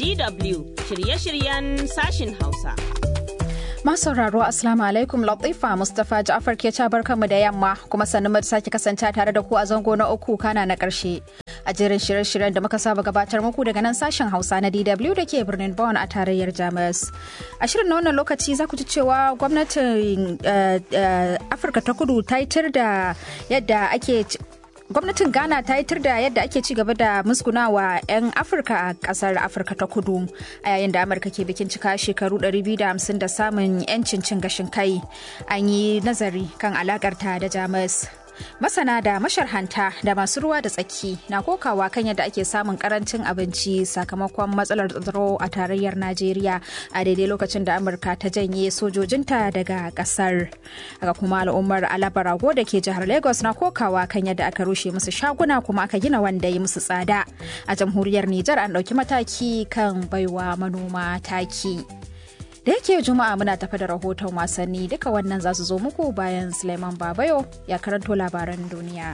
DW shirye-shiryen sashin Hausa. sauraro Assalamu alaikum Latifa Mustapha Ja'far ke cabar kanmu da yamma kuma sannu mu sake kasance tare da ku a zango na uku kana na karshe. A jerin shirye-shiryen da muka saba gabatar muku daga nan sashen Hausa na DW da ke birnin Bonn a tarayyar Jamus. A shirin na wannan lokaci za ku ji cewa gwamnatin Afirka ta Kudu ta yi da yadda ake gwamnatin ghana ta yitar da yadda ake ci gaba da musgunawa 'yan afirka a kasar afirka ta kudu a yayin da amurka ke bikin cika shekaru 250 da samun 'yancin cin gashin kai an yi nazari kan alakarta da jamus masana da masharhanta da masu ruwa da tsaki na kokawa kan yadda ake samun karancin abinci sakamakon matsalar tsaro a tarayyar najeriya a daidai lokacin da amurka ta janye sojojinta daga kasar haka kuma al'ummar alabarago da ke jihar lagos na kokawa kan yadda aka rushe musu shaguna kuma aka gina wanda ya musu tsada a jamhuriyar nijar an ɗauki mataki kan baiwa manoma taki da yake juma'a muna tafi da rahoton wasanni duka wannan za su zo muku bayan suleiman babayo ya karanto labaran duniya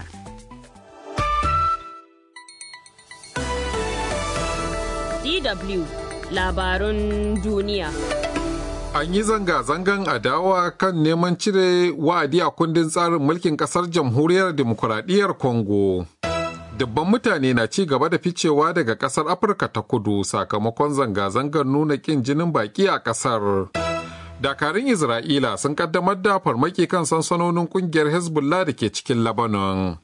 DW labarun duniya An yi zanga-zangan adawa kan neman cire wa'adi a kundin tsarin mulkin kasar jamhuriyar demokuraɗiyyar Congo. dubban mutane na ci gaba da ficewa daga kasar afirka ta kudu sakamakon zanga-zangar nuna kin jinin baki a kasar dakarun isra'ila sun kaddamar da farmaki kan sansanonin kungiyar hezbollah da ke cikin lebanon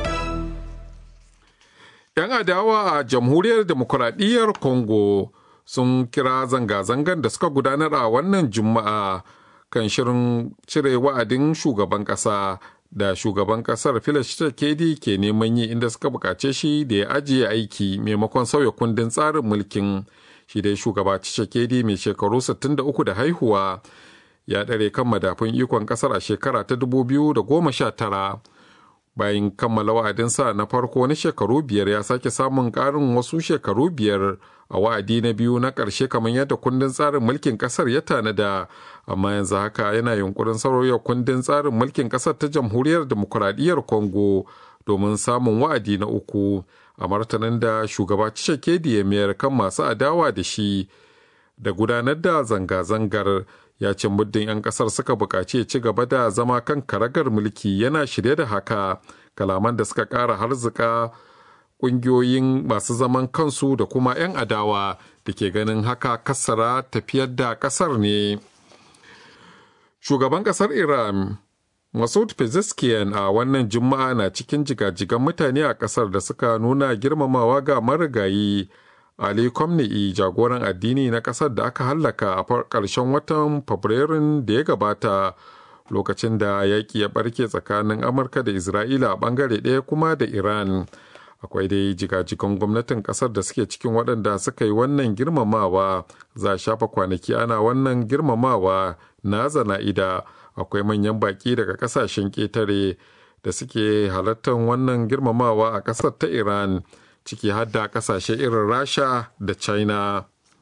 yan adawa a jamhuriyar demokuraɗiyyar congo sun kira zanga-zangar da suka gudanar a wannan juma'a kan shirin cire wa'adin shugaban ƙasa da shugaban kasar Felix Tshisekedi ke neman yi inda suka bukace shi da ya ajiye aiki maimakon sauya kundin tsarin mulkin shi dai shugaba Tshisekedi mai shekaru 63 da haihuwa ya ɗare kan madafun ikon kasar a shekara ta 2019 bayan kammala wa'adinsa na farko na shekaru biyar ya sake samun ƙarin wasu shekaru biyar a wa'adi na biyu na ƙarshe kamar yadda kundin tsarin mulkin ƙasar ya tanada amma yanzu haka yana yunkurin sauya kundin tsarin mulkin ƙasar ta jamhuriyar demokuraɗiyyar congo domin samun wa'adi na uku a martanin da shugaba Tshisekedi ya mayar kan masu adawa da shi da gudanar da zanga-zangar ya ce muddin 'yan kasar suka buƙaci ci gaba da zama kan karagar mulki yana shirye da haka kalaman da suka ƙara harzika ƙungiyoyin masu zaman kansu da kuma 'yan adawa da ke ganin haka kasara tafiyar da ƙasar ne shugaban ƙasar iran Masoud Pezeshkian a wannan juma'a na cikin jigajigan mutane a ƙasar da suka nuna girmamawa ga marigayi Ali Khamenei jagoran addini na ƙasar da aka hallaka a ƙarshen watan Fabrairun da ya gabata lokacin da yaƙi ya ɓarke tsakanin Amurka da Isra'ila a ɓangare ɗaya kuma da Iran. Akwai dai jigajigan gwamnatin ƙasar da suke cikin waɗanda suka yi wannan girmamawa za a shafa kwanaki ana wannan girmamawa na zana'ida akwai manyan baƙi daga ƙasashen ƙetare da suke halartar wannan girmamawa a ƙasar ta Iran. ciki har da kasashe irin rasha da china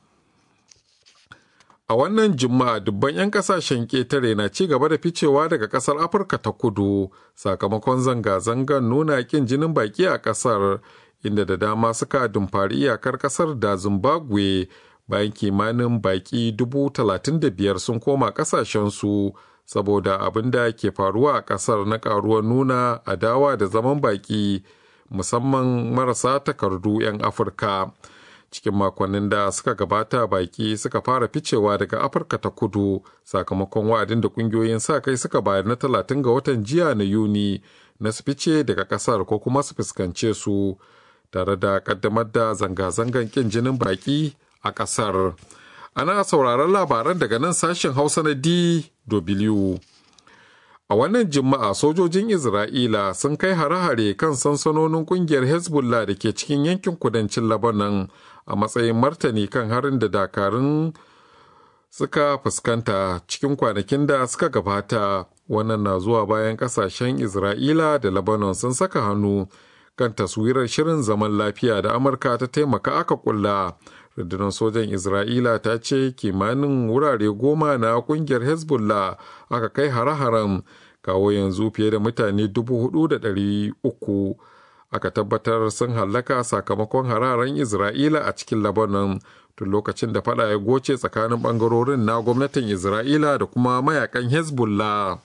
a wannan juma'a dubban 'yan kasashen ƙetare na ci gaba da ficewa daga ƙasar afirka ta kudu sakamakon zanga-zangar nuna ƙin jinin baƙi a ƙasar inda da dama suka dumfari iyakar ƙasar da zimbabwe bayan kimanin baƙi dubu talatin da biyar sun koma ƙasashensu saboda abin da ke faruwa a ƙasar na ƙaruwar nuna adawa da zaman baƙi musamman marasa takardu 'yan afirka cikin makonnin da suka gabata baki suka fara ficewa daga afirka ta kudu sakamakon wa'adin da kungiyoyin sa kai suka bayar na talatin ga watan jiya na yuni na su fice daga kasar ko kuma su fuskance su tare da kaddamar da zanga-zangan kin jinin baki a kasar ana sauraron labaran daga nan sashen hausa na dw A wannan Juma'a sojojin Isra'ila sun kai hare-hare kan sansanonin kungiyar Hezbollah da ke cikin yankin kudancin Lebanon a matsayin martani kan harin da dakarun suka fuskanta cikin kwanakin da suka gabata. Wannan na zuwa bayan kasashen Isra'ila da Lebanon sun saka hannu kan taswirar shirin zaman lafiya da Amurka ta taimaka aka kulla. rundunar sojan isra'ila ta ce kimanin wurare goma na kungiyar hezbollah aka kai hare-haren kawo yanzu fiye da mutane dubu hudu da ɗari uku aka tabbatar sun hallaka sakamakon hararen isra'ila a cikin lebanon tun lokacin da fada ya goce tsakanin bangarorin na gwamnatin isra'ila da kuma mayakan hezbollah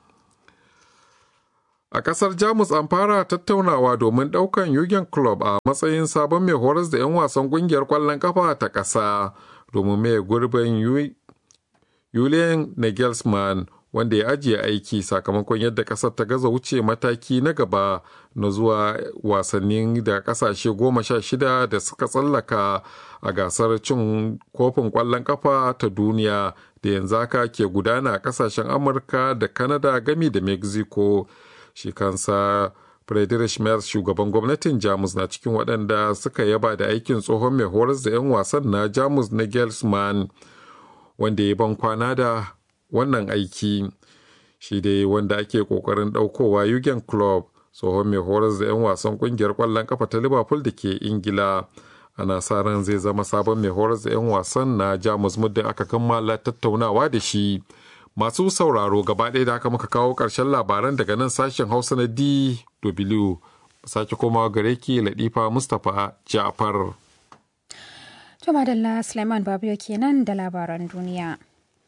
a kasar jamus an fara tattaunawa domin daukan yugen club a matsayin sabon mai horas da 'yan wasan kungiyar kwallon kafa ta kasa domin mai gurbin julian nagelsmann wanda ya ajiye aiki sakamakon yadda kasar ta gaza wuce mataki na gaba na zuwa wasannin da kasashe goma sha shida da suka tsallaka a gasar cin kofin kwallon kafa ta duniya da yanzu haka ke gudana a kasashen amurka da canada gami da mexico shi kansa Friedrich Merz shugaban gwamnatin Jamus na cikin waɗanda suka yaba da aikin tsohon mai horas da 'yan wasan na Jamus na Gelsman wanda ya ban kwana da wannan aiki shi dai wanda ake kokarin ɗaukowa Jurgen Klopp tsohon mai horas da 'yan wasan kungiyar ƙwallon kafa ta Liverpool da ke Ingila ana sa ran zai zama sabon mai horas da 'yan wasan na Jamus muddin aka kammala tattaunawa da shi. Masu sauraro gaba ɗaya da aka muka kawo ƙarshen labaran daga nan sashen Hausa na DW. Sake komawa gare ki Ladifa Mustapha Ja'far. To madalla Suleiman Babiyo kenan da labaran duniya.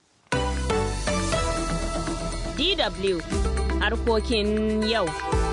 DW harkokin yau.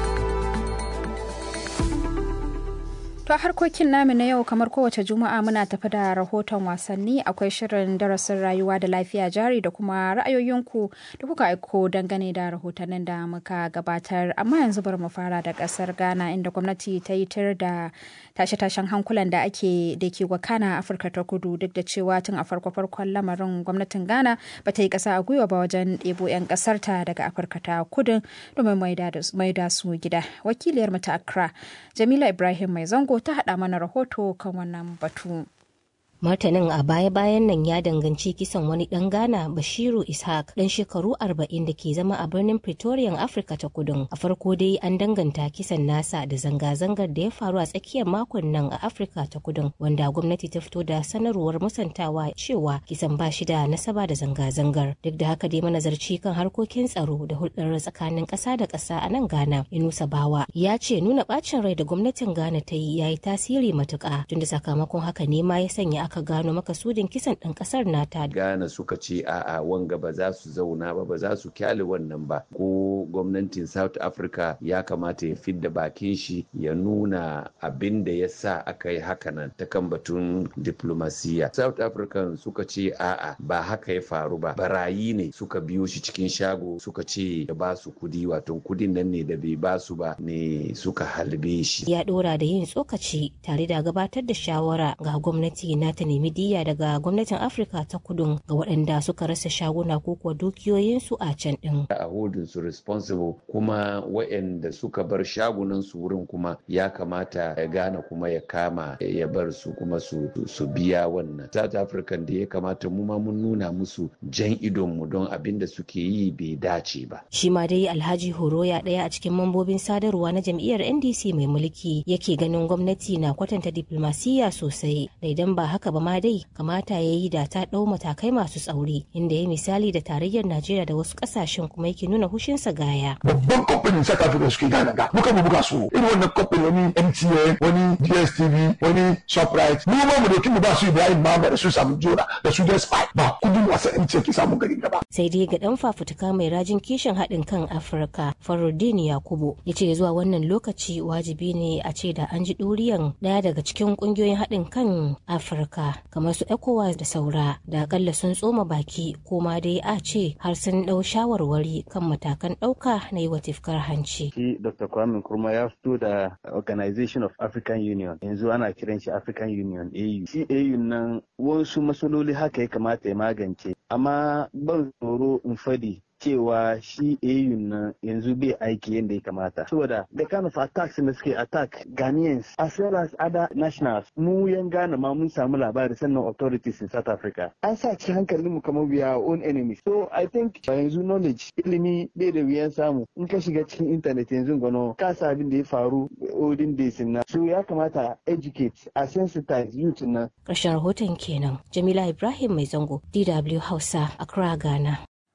To harkokin namu na yau kamar kowace juma'a muna tafi da rahoton wasanni akwai shirin darasin rayuwa da lafiya jari da kuma ra'ayoyinku da kuka aiko dangane da rahotannin da muka gabatar amma yanzu bari mu fara da kasar Ghana inda gwamnati ta yi tir da tashe-tashen hankulan da ake da ke wakana a Afirka ta kudu duk da cewa tun a farko-farkon lamarin gwamnatin Ghana ba ta yi kasa a gwiwa ba wajen ɗebo 'yan ƙasar ta daga Afirka ta kudu domin maida su gida. Wakiliyar mu ta Accra Jamila Ibrahim Mai Zango ta haɗa mana rahoto kan wannan batu. martanin a baya-bayan nan ya danganci kisan wani ɗan ghana bashiru ishaq ɗan shekaru 40 da ke zama a birnin pretoria afirka ta kudun a farko dai an danganta kisan nasa da zanga-zangar da ya faru a tsakiyar makon nan a afirka ta kudun wanda gwamnati ta fito da sanarwar musantawa cewa kisan ba shi da nasaba da zanga-zangar duk da haka dai manazarci kan harkokin tsaro da hulɗar tsakanin ƙasa da ƙasa a nan ghana inusa bawa ya ce nuna ɓacin rai da gwamnatin ghana ta yi ya yi tasiri matuƙa tunda sakamakon haka ne ma ya sanya aka gano makasudin kisan ɗan ƙasar nata. Ghana suka ce a'a wanga ba za su zauna ba ba za su kyale wannan ba ko gwamnatin South Africa ya kamata ya fidda bakin shi ya nuna abin da ya sa aka yi hakanan ta kan batun diplomasiya. South African suka ce a'a ba haka ya faru ba barayi ne suka biyo shi cikin shago suka ce ya ba su kudi wato kudin nan ne da bai ba su ba ne suka halbe shi. Ya ɗora da yin tsokaci tare da gabatar da shawara ga gwamnati na ta nemi diya daga gwamnatin afirka ta kudun ga waɗanda suka rasa shaguna ko kuwa dukiyoyinsu a can ɗin. a hodin su responsible kuma waɗanda suka bar shagunan su wurin kuma ya kamata ya gane kuma ya kama ya bar su kuma su, su biya wannan south african da ya kamata mu ma mun nuna musu jan idon mu don abin da suke yi bai dace ba shi ma dai alhaji horoya ɗaya a cikin mambobin sadarwa na jam'iyyar ndc mai mulki yake ganin gwamnati na kwatanta diplomasiya sosai da idan ba haka ba ma dai kamata ya yi da ta ɗau matakai masu tsauri inda ya misali da tarayyar najeriya da wasu ƙasashen kuma yake nuna hushinsa gaya. babban kamfanin south africa suke gane ga muka mu buga su irin wannan kamfanin wani mtn wani dstv wani shoprite mu ma mu doki mu ba su ibrahim mamba da su samu jona da su da spy ba kudin wasan mtn ke samun gari gaba. sai dai ga dan fafutuka mai rajin kishin haɗin kan afirka faruddin yakubu ya ce zuwa wannan lokaci wajibi ne a ce da an ji ɗuriyan ɗaya daga cikin ƙungiyoyin haɗin kan afirka kamar su ecowas da saura da akalla sun tsoma baki ko ma dai a ce har sun ɗau shawarwari kan matakan ɗauka na yi wa tifkar hanci. Shi Dr. Kwame Nkrumah ya fito da Organization of African Union yanzu ana kiran shi African Union AU. Shi AU nan wasu matsaloli haka ya kamata ya magance amma ban tsoro in fadi cewa shi AU nan yanzu bai aiki yadda ya kamata. Saboda the kind of attacks da suke attack Ghanaians as well as other nationals mu yan Ghana ma mun samu labari sannan authorities in South Africa. An sa ci hankalin mu kamar we are own enemies. So I think yanzu knowledge ilimi bai da wuyan samu in ka shiga cikin internet yanzu gano ka sa abin da ya faru olden days na. So ya kamata educate a sensitize youth na. Ƙarshen rahoton kenan Jamila Ibrahim Mai Zango DW Hausa Accra Ghana.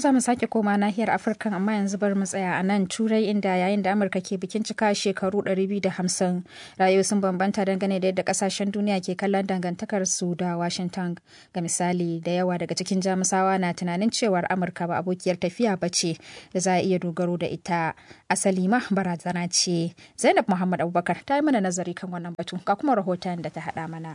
za mu sake koma nahiyar Afirka amma yanzu bar mu tsaya a nan Turai inda yayin da Amurka ke bikin cika shekaru 250 rayu sun bambanta dangane da yadda kasashen duniya ke kallon dangantakar su da Washington. Ga misali da yawa daga cikin Jamusawa na tunanin cewar Amurka ba abokiyar tafiya ba ce da za a iya dogaro da ita. Asali ma barazana ce. Zainab Muhammad Abubakar ta yi mana nazari kan wannan batu ga kuma rahoton da ta haɗa mana.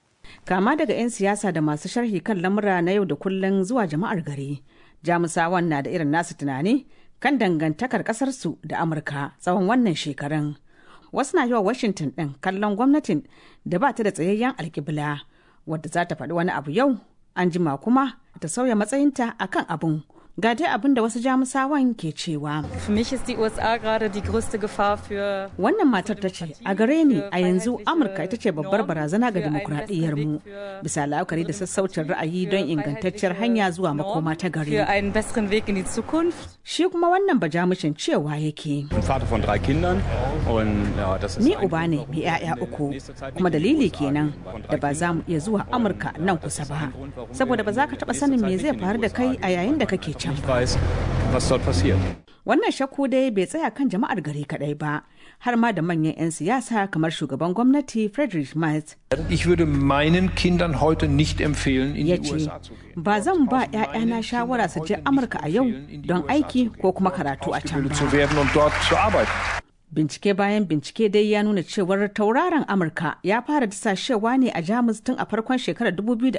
Kama daga 'yan siyasa da masu sharhi kan lamura na yau da kullum zuwa jama'ar gari. Jamusawan na da irin nasu tunani kan dangantakar ƙasarsu da Amurka tsawon wannan shekarun. Wasu na yi wa Washington ɗin kallon gwamnatin da ba ta da tsayayyen alkibla wadda za ta faɗi wani abu yau, an jima kuma ta sauya matsayinta akan abun ga dai abin da wasu jamusawan ke cewa. Für mich ist die USA gerade die größte Gefahr für Wannan matar ta ce, a gare ni a yanzu Amurka ita ce babbar barazana ga dimokuraɗiyyar mu bisa la'akari da sassaucin ra'ayi don ingantacciyar hanya zuwa makoma ta gari. für einen besseren Weg in die Zukunft. Shi kuma wannan bajamushin cewa yake. bin Vater von drei Kindern und ja, das ist Ni ein uba ne mai 'ya'ya uku kuma dalili kenan da ba za mu iya zuwa Amurka nan kusa ba. Saboda ba za ka taɓa sanin me zai faru da kai a yayin da kake can nicht ba. weiß, was dort passiert. Wannan shakku dai bai tsaya kan jama'ar gari kadai ba, har ma da manyan 'yan siyasa kamar shugaban gwamnati Friedrich Merz Ich würde meinen Kindern heute nicht empfehlen, in ya die ce, USA zu gehen. ba zan ba 'ya'yana shawara su je Amurka a yau don aiki ko kuma karatu a can Ausgebildet zu ba. werden und dort zu arbeiten. Bincike bayan bincike dai ya nuna cewar tauraron Amurka ya fara dasashewa ne a Jamus tun a farkon shekarar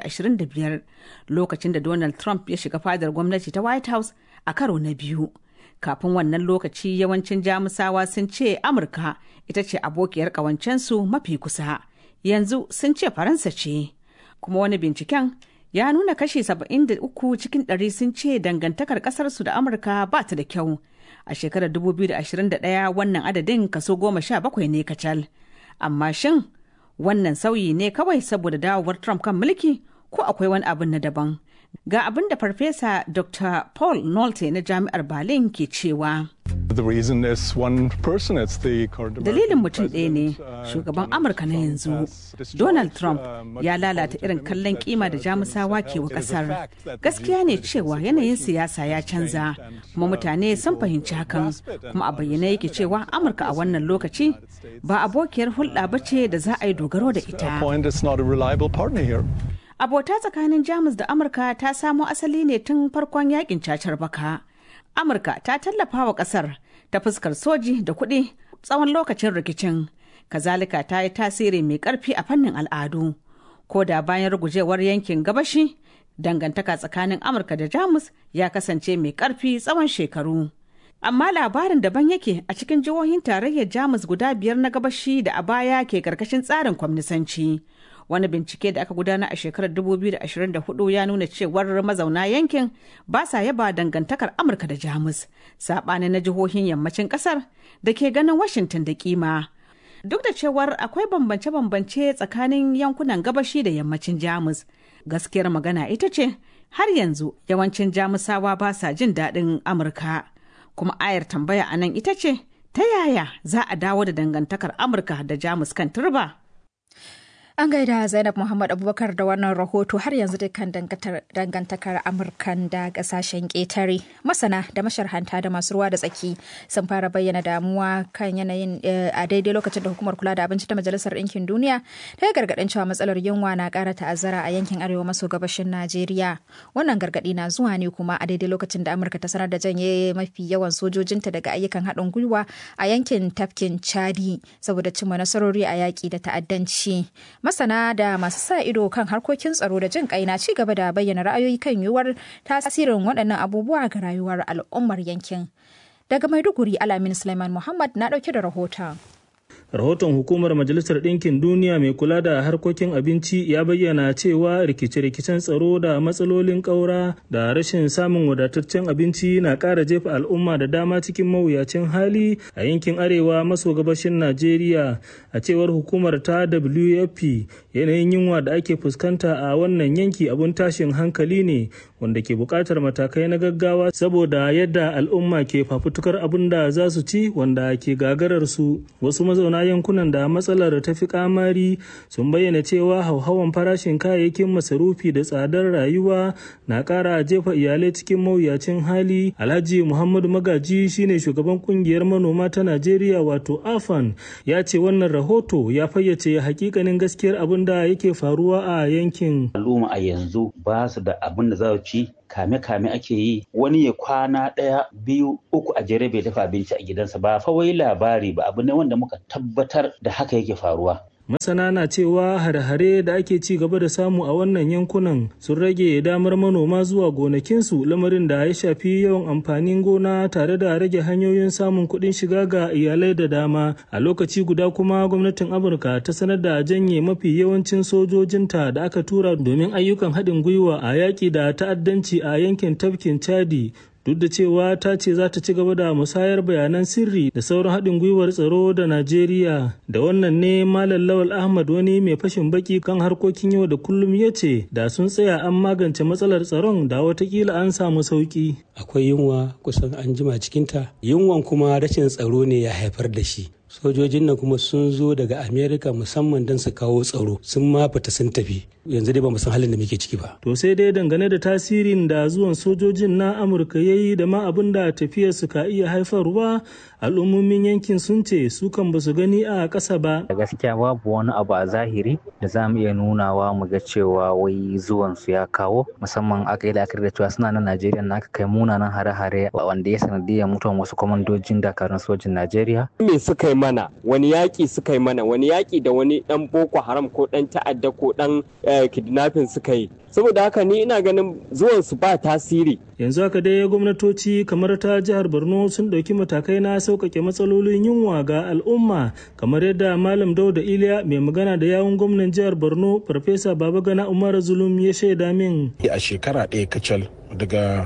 2025 lokacin da Donald Trump ya shiga fadar gwamnati ta White House a karo na biyu. Kafin wannan lokaci yawancin Jamusawa sun ce Amurka ita ce abokiyar ƙawancensu mafi kusa. Yanzu sun ce Faransa ce. Kuma wani binciken ya nuna kashi 73 cikin ɗari sun ce dangantakar ƙasarsu da Amurka ba ta da kyau. A shekarar 2021 wannan adadin kaso goma sha bakwai ne kacal. Amma shin wannan sauyi ne kawai saboda dawowar Trump kan mulki ko akwai wani abin na daban? Ga abin da Farfesa Dr. Paul Nolte na Jami'ar Berlin ke cewa. The reason is one person. It's the current Dalilin American mutum ɗaya ne, president, uh, shugaban Donald Amurka na Trump yanzu. has destroyed, Donald Trump uh, much ya of the lalata positive irin image kallon that, kima da uh, Jamusawa Germans ke wa held. It is a kasar. fact that the Gaskiya ne geopolitical cewa yanayin situation siyasa ya has canza, changed and, kuma uh, mutane sun people fahimci hakan, grasp it and kuma a bayyane yake understand it. cewa Amurka a wannan lokaci ba abokiyar hulɗa ba ce da za a yi dogaro da A ita. point is not a reliable partner here. Abota tsakanin Jamus da Amurka ta samo asali ne tun farkon yakin cacar baka. Amurka ta tallafa wa kasar ta fuskar soji da kuɗi tsawon lokacin rikicin. Kazalika ta yi tasiri mai ƙarfi a fannin al'adu. Ko da bayan rugujewar yankin gabashi, dangantaka tsakanin Amurka da Jamus ya kasance mai ƙarfi tsawon shekaru. Amma labarin daban yake a cikin jihohin tarayyar Jamus guda biyar na gabashi da a baya ke karkashin tsarin kwamnisanci. Wani bincike da aka gudana a shekarar 2024 ya nuna cewar mazauna yankin ba sa yaba dangantakar Amurka da Jamus, saɓanin na jihohin yammacin ƙasar da ke ganin Washington da kima. Duk da cewar akwai bambance-bambance tsakanin yankunan gabashi da yammacin Jamus, gaskiyar magana ita ce har yanzu yawancin Jamusawa ba sa jin daɗin Amurka. Kuma ayar tambaya a nan ita ce, ta yaya za a dawo da dangantakar Amurka da Jamus kan turba? An gaida Zainab Muhammad Abubakar da wannan rahoto har yanzu dukkan dangantakar Amurkan da kasashen ƙetare. Masana da masharhanta da masu ruwa da tsaki sun fara bayyana damuwa kan yanayin a daidai lokacin da hukumar kula da abinci ta Majalisar Ɗinkin Duniya ta yi gargaɗin cewa matsalar yunwa na ƙara ta'azzara a yankin arewa maso gabashin Najeriya. Wannan gargaɗi na zuwa ne kuma a daidai lokacin da Amurka ta sanar da janye mafi yawan sojojinta daga ayyukan haɗin gwiwa a yankin tafkin Chadi saboda cimma nasarori a yaƙi da ta'addanci. masana da masu sa ido kan harkokin tsaro da jin kai na ci gaba da bayyana ra'ayoyi kan yiwuwar tasirin waɗannan abubuwa ga rayuwar al'ummar yankin daga maiduguri alamin suleiman muhammad na ɗauke da rahoton rahoton hukumar majalisar ɗinkin duniya mai kula da harkokin abinci ya bayyana cewa rikice-rikicen tsaro da matsalolin ƙaura da rashin samun wadataccen abinci na ƙara jefa al'umma da dama cikin mawuyacin hali a yankin arewa maso gabashin najeriya a cewar hukumar ta wfp yanayin yunwa da ake fuskanta a wannan yanki abun tashin hankali ne wanda ke buƙatar matakai na gaggawa saboda yadda al'umma ke fafutukar abin da za su ci wanda ke gagarar su wasu mazauna na yankunan da matsalar ta fi kamari sun bayyana cewa hauhawan farashin kayayyakin masarufi da tsadar rayuwa na ƙara jefa iyalai cikin mawuyacin hali alhaji muhammadu magaji shine shugaban kungiyar manoma ta najeriya wato afan ya ce wannan rahoto ya fayyace hakikanin gaskiyar abin da yake faruwa a yankin al'umma a yanzu ba su da abin da za su ci kame-kame ake yi wani ya kwana ɗaya biyu uku a jere bai dafa abinci a gidansa ba fa wai labari ba abu ne wanda muka tabbatar da haka yake faruwa masana na cewa hare-hare da ake ci gaba da samu a wannan yankunan sun rage damar manoma zuwa gonakinsu lamarin da ya shafi yawan amfanin gona tare da rage hanyoyin samun kuɗin shiga ga iyalai da dama a lokaci guda kuma gwamnatin amurka ta sanar da janye mafi yawancin sojojinta da aka tura domin ayyukan haɗin gwiwa a yaƙi da ta'addanci a yankin tafkin chadi duk da cewa ta ce za ta ci gaba da musayar bayanan sirri da sauran haɗin gwiwar tsaro da Najeriya. Da wannan ne Malam Lawal Ahmad wani mai fashin baki kan harkokin yau da kullum ya ce da sun tsaya an magance matsalar tsaron da watakila an samu sauki. Akwai yunwa kusan an jima cikinta, yunwan kuma rashin tsaro ne ya haifar da shi. sojojin nan kuma sun zo daga amerika musamman don su kawo tsaro sun ma fita sun tafi yanzu dai ba mu san halin da muke ciki ba to sai dai dangane da tasirin da zuwan sojojin na amurka ya yi da ma abin da tafiyar su ka iya haifarwa al'ummomin yankin sun ce su kan ba su gani a ƙasa ba da gaskiya babu wani abu a zahiri da za mu iya nunawa mu ga cewa wai zuwan su ya kawo musamman aka yi la'akari da cewa suna nan najeriya na aka kai munanan hare-hare wanda ya sanadiyar mutuwan wasu kwamandojin dakarun sojin najeriya me suka yi mana wani yaƙi suka yi mana wani yaƙi da wani ɗan boko haram ko ɗan ta'adda ko ɗan kidnapping suka yi saboda haka ni ina ganin zuwan su ba tasiri yanzu haka dai gwamnatoci kamar ta jihar borno sun ɗauki matakai na sauƙaƙe matsalolin yunwa ga al'umma kamar yadda malam dauda iliya mai magana da yawun gwamnan jihar borno farfesa babagana umar zulum ya shaida min a shekara ɗaya kacal daga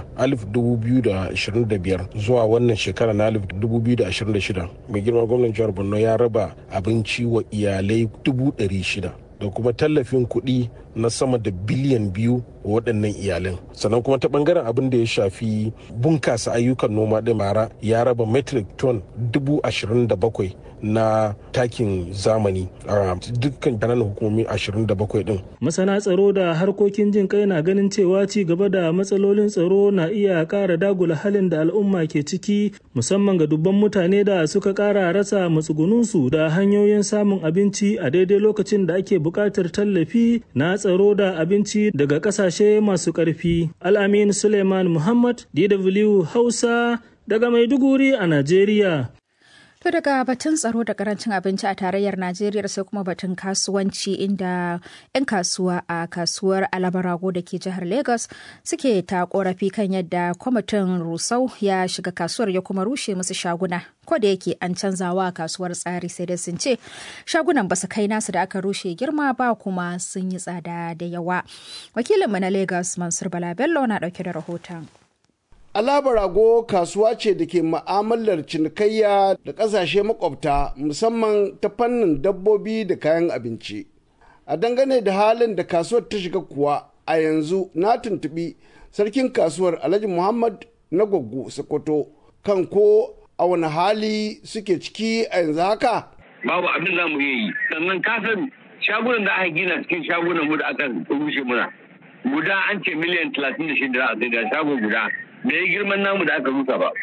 2025 zuwa wannan shekara na 2026 mai girma gwamnan jihar borno ya raba abinci wa iyalai 600 da kuma tallafin kuɗi na sama da biliyan biyu wa waɗannan iyalan sannan kuma ta ɓangaren abin da ya shafi bunkasa ayyukan noma ɗin mara ya raba metric ton dubu ashirin da bakwai na takin zamani a dukkan ƙananan hukumomi 27 din. Masana tsaro da harkokin jin kai na ganin cewa ci gaba da matsalolin tsaro na iya ƙara dagula halin da al'umma ke ciki musamman ga dubban mutane da suka ƙara rasa matsugununsu da hanyoyin samun abinci a daidai lokacin da ake buƙatar tallafi na tsaro da abinci daga ƙasashe masu ƙarfi. Al'amin Suleiman Muhammad, DW Hausa, daga Maiduguri a Najeriya. To daga batun tsaro da karancin abinci a tarayyar Najeriya sai kuma batun kasuwanci inda 'yan kasuwa a kasuwar Alabarago da ke jihar Lagos suke ta korafi kan yadda kwamitin Rusau ya shiga kasuwar ya kuma rushe musu shaguna. Ko da yake an canzawa kasuwar tsari sai dai sun ce shagunan ba su kai nasu da aka rushe girma ba kuma sun yi tsada da yawa. Wakilinmu na Lagos Mansur Bala Bello na dauke da rahoton. Alabarago kasuwa ce da ke ma'amalar cinikayya da ƙasashe makwabta musamman ta fannin dabbobi da kayan abinci. A dangane da halin da kasuwar ta shiga kuwa a yanzu na tuntuɓi sarkin kasuwar Alhaji Muhammad na Gwaggo Sokoto kan ko a wani hali suke ciki a yanzu haka. Babu abin za mu yi sannan kasan shagunan da aka gina cikin shagunan mu da aka rushe muna. Guda an ce miliyan talatin da shida a sai da shago guda. da ya girman namu da aka rusa ba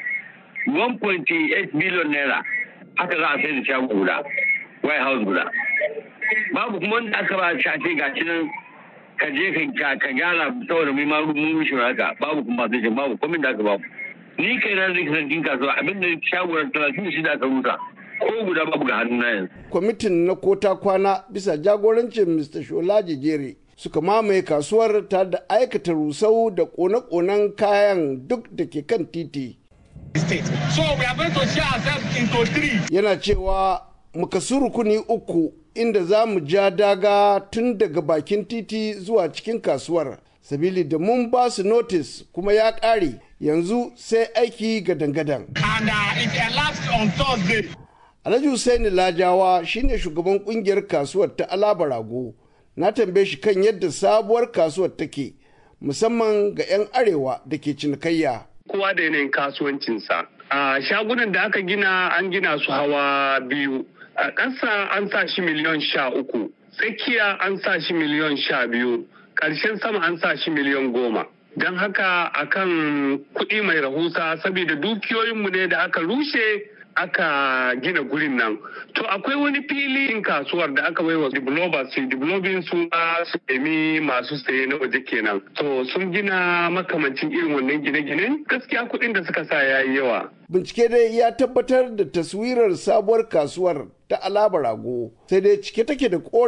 1.8 billion naira haka za a sai da shago guda white house guda babu kuma wanda aka ba shafe ga shi nan ka je ka gyara saboda mai ma mun rushe haka babu kuma sai babu komin da aka babu ni kai na zai kasance kasuwa abinda shago na talatin da shida aka rusa ko guda babu ga hannun na yanzu. kwamitin na kota kwana bisa jagorancin mr shola jejere suka mamaye kasuwar ta da aikata rusau da kone-konen kayan duk da ke kan titi. Yana cewa mukasu rukuni uku inda za mu ja daga tun daga bakin titi zuwa cikin kasuwar. Sabili da mun ba su notis kuma ya ƙare yanzu sai aiki gadan-gadan. Alhaji Hussaini Lajawa shine shugaban kungiyar kasuwar ta Alaba Rago. na tambaye shi kan yadda sabuwar kasuwar take musamman ga 'yan arewa da ke cinikayya. Kowa da yanayin kasuwancinsa. A shagunan da aka gina an gina su hawa biyu. a ƙasa an sa shi miliyon sha uku tsakiya an sa shi miliyon sha biyu ƙarshen sama an sa shi miliyon goma don haka akan kuɗi mai rahusa saboda dukiyoyinmu ne da aka rushe aka gina gurin nan to akwai wani filin kasuwar da aka baiwa developers su developing su su nemi masu saye na waje kenan to sun gina makamancin irin wannan gine-ginen gaskiya kuɗin da suka sa yayi yawa bincike dai ya tabbatar da taswirar sabuwar kasuwar ta alaba rago sai dai cike take da